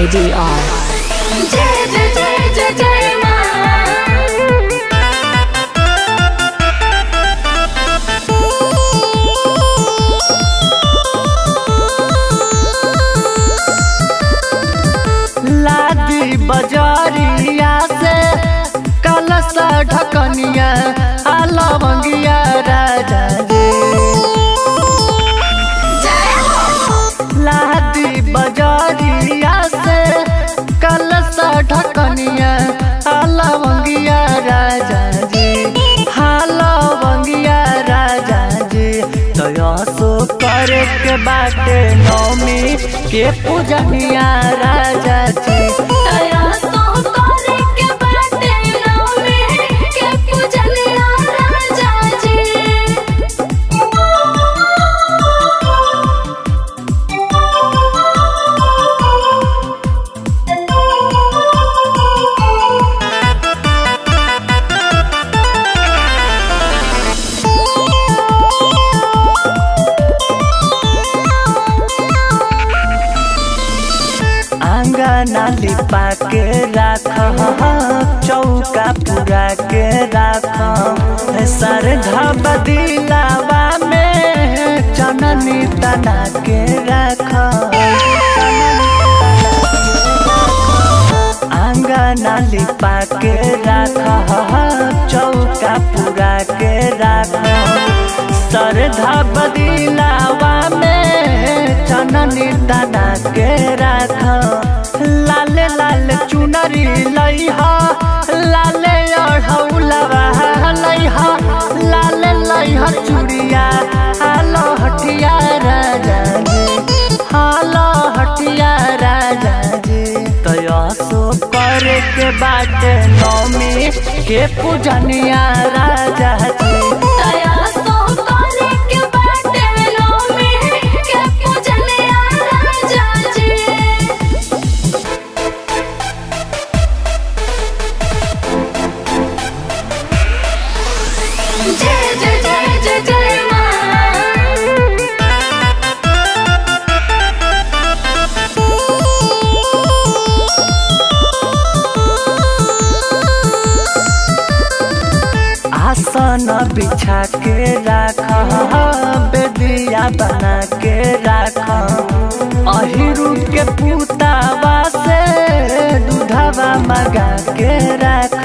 ADR. जय जय जय जय जय माँ लादी बजारिया से कलश ढकनिया लवंगिया राजा जी लादी बजारिया से कलश ढकनिया लवंगिया राजा जी हाँ लवंगिया राजा जी तो सो करे के बाटे नौमी के पूजनिया राजा जी दया सो करे के बाटे नौमी के पूजनिया राजा जी आंगना लिपा के राख चौका पूरा के राख सर बदिलावा में चननी तना के राख आंगना लिपा के राख चौका पूरा के राख सर बदिलावा में चननी तना के राख लाल लाल चुनरी लइहा लाल अढ़ौलवा लइहा लाल लइहा चूड़िया हालो हटिया राजा जी हालो हटिया राजा जी तयसो करे के बाटे नौमी के पूजनिया राजा जी दया सो करे के बाटे नौमी के पूजनिया राजा जी जय जय जय जय जय माँ आसन बिछा के राख बेदिया बना के राख अहिरू के पुतावा से दूधवा मगा के राख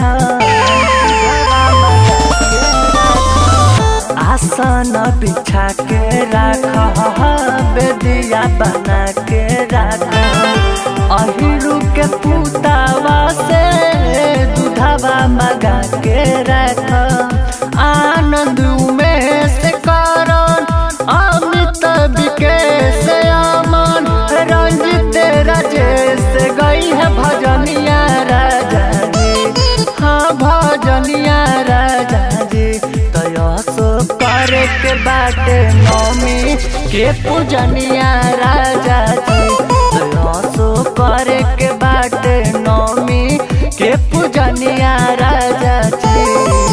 आसन बिछा के राख बेदिया बना के राख अहिरू के पुतावा से दूधवा मगा के राख आनंद में से करण अमित विकेश अमन रंजित राजेश गई है भजनिया राजा जी हाँ भजनिया राजा जी तयसो करे के बाटे नौमी के पूजनिया राजा जी तयसो करे के बाटे नौमी के पूजनिया राजा जी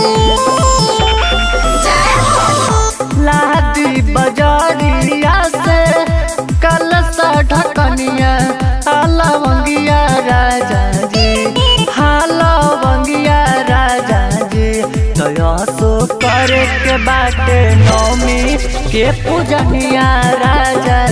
लादी बजारिया से कलश ढकनिया लवंगिया राजा जी हाँ लवंगिया राजा जी तयसो करे के बाटे नौमी के पूजनिया राजा